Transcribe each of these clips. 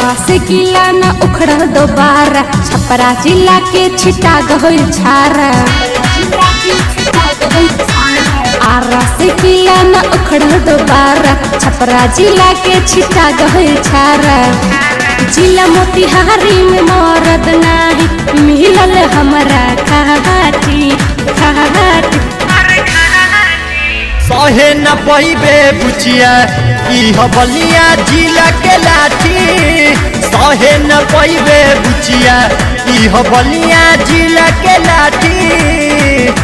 आरा से किला न उखड़ दोबारा छपरा जिला के छिटा गहोल छारा आरा से किला न उखड़ दोबारा छपरा जिला के छिटा गहोल छारा जिला मोतिहारी में मरद नाही मिलल हमरा खाटी खाटी सहे न पैबे बुचिया ई हबलिया जिला के लाठी सहे न पैबे बुचिया ई हबलिया जिला के लाठी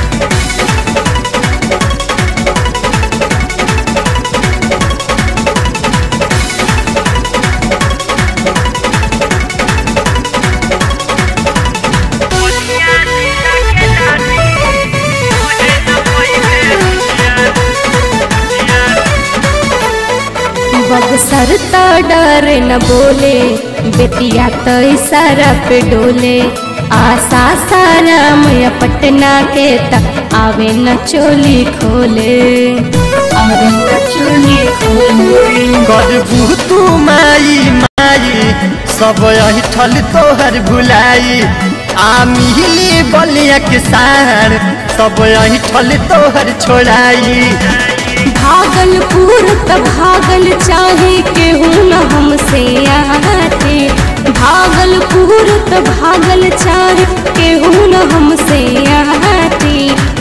बगसर त डर न बोले बेटिया तो इशारा पे डोले आशा सारा मैं पटना के त आवे न चोली खोले आवे न चोली खोले गजबू तू माई माई सब अहिठल तोहर भुलाई आ मिली बलिया के सार सब अहिठल तोहर छोड़ाई भागलपुर त भागल चाहे केहू न हमसे आते भागलपुर त भागल चाहे केहू न हमसे आते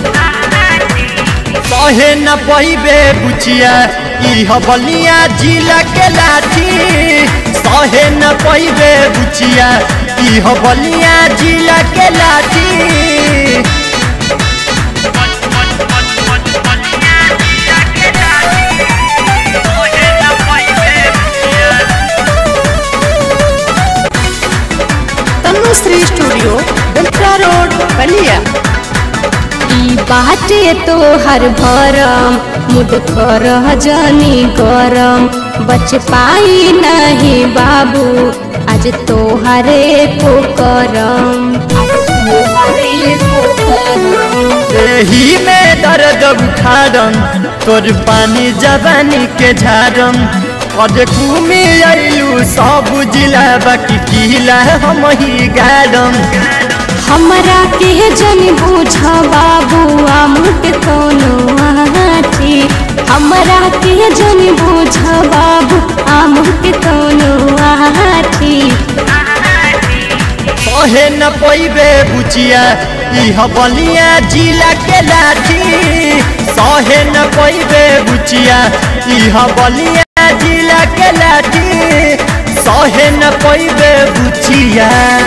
सहे न पैबे बुचिया ई हबलिया जिला के लाठी सहे न पैबे बुचिया ई हबलिया जिला के लाठी तनुश्री स्टूडियो दमका रोड बलिया ई बाटे तो हर भरम मुड कर जानी गरम बच पाई नहीं बाबू आज तो हरे को करम एही में दर्द उठारम तोर पानी जवानी के झारम और घूमे अइलू सब जिला बाकी किला हम ही गारम हमरा के जन बूझ बाबू आमुट कोनो आठी हमरा के जन बूझ बाबू आमुट कोनो आठी कहे न पैबे बुचिया ई हबलिया जिला के लाठी सहे न पैबे बुचिया ई हबलिया जिला के लाठी सहे न पैबे बुचिया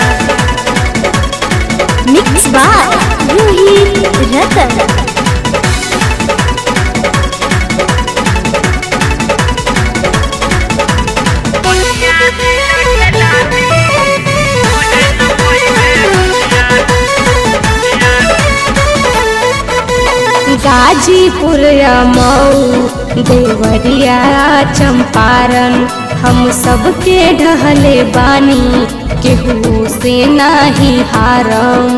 मिक्स बाय रूही रतन गाजीपुर मऊ देवरिया चंपारण हम सबके ढहले बानी केहू से नाही हारम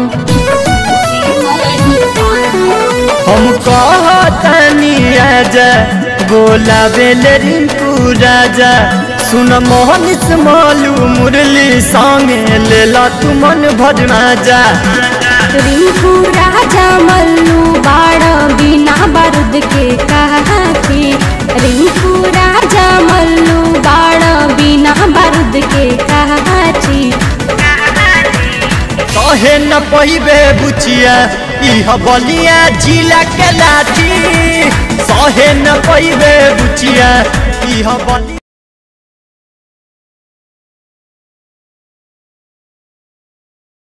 हम कहतनी राजा बोला बेल रिंकू राजा सुन मोहन स्मॉलू मुरली संगे लेला तू मन भजना जा रिंकू राजा मल्लू बाड़ बिना बारूद के काठी रिंकू राजा मल्लू बाड़ बिना बारूद के काठी कहे न पहिबे बुचिया ई हबलिया जिला के लाठी सहे न पहिबे बुचिया ई हबलिया